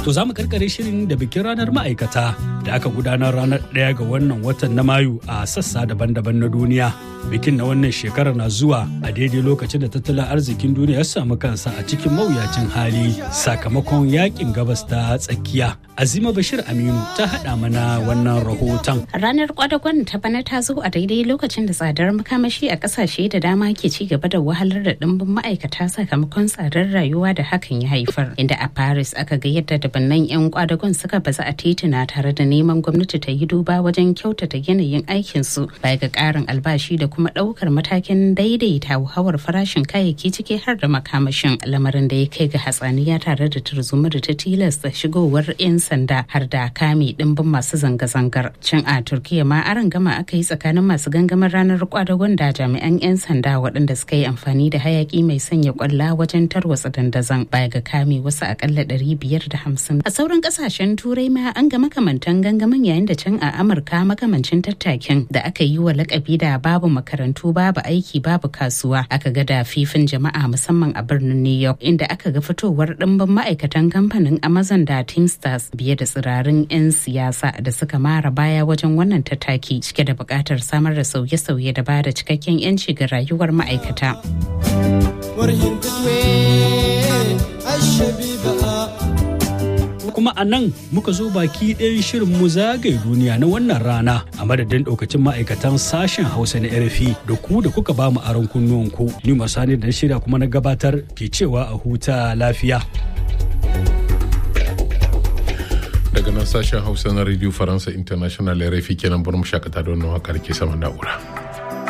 To za mu karkare shirin da bikin ranar ma'aikata da aka gudanar ranar ɗaya ga wannan watan na Mayu a sassa daban-daban na duniya. Bikin na wannan shekarar na zuwa a daidai lokacin da tattalin arzikin duniya ya samu kansa a cikin mawuyacin hali sakamakon yakin gabas ta tsakiya. Azima Bashir Aminu ta haɗa mana wannan rahoton. Ranar kwadagon ta bana ta zo a daidai lokacin da tsadar makamashi a ƙasashe da dama ke ci gaba da wahalar da ɗimbin ma'aikata sakamakon tsadar rayuwa da hakan ya haifar. Inda a Paris aka ga yadda dabannan 'yan kwadagon suka baza a tituna tare da neman gwamnati ta yi duba wajen kyautata yanayin aikinsu baya ga ƙarin albashi da kuma ɗaukar matakin daidaita hauhawar farashin kayayyaki ciki har da makamashin lamarin da ya kai ga hatsaniya tare da tarzoma da ta tilasta shigowar 'yan sanda har da kame ɗimbin masu zanga-zangar. Cin a Turkiya ma aron gama aka yi tsakanin masu gangamin ranar kwadagon da jami'an 'yan sanda waɗanda suka yi amfani da hayaki mai sanya kwalla wajen tarwatsa dandazon baya ga kame wasu akalla ɗari biyar da hamsin. A sauran ƙasashen turai ma an ga makamantan gangamin yayin da can a Amurka makamancin tattakin da aka yi wa lakabi da babu makarantu babu aiki babu kasuwa aka ga da fifin jama'a musamman a birnin New York inda aka ga fitowar ɗimbin ma'aikatan kamfanin Amazon da Teamsters biye da tsirarin 'yan siyasa da suka mara baya wajen wannan tattaki cike da buƙatar samar da sauye-sauye da bada cikakken 'yanci ga rayuwar ma'aikata. kuma a nan muka zo baki ɗayan shirin mu zagaye duniya na wannan rana a madadin ɗaukacin ma'aikatan sashen hausa na rfi da ku da kuka ba mu aron kunnuwanku ni masani da shirya kuma na gabatar ke cewa a huta lafiya daga nan sashen hausa na radio faransa international rfi kenan bar mu shakata da wannan wakar ke sama na'ura.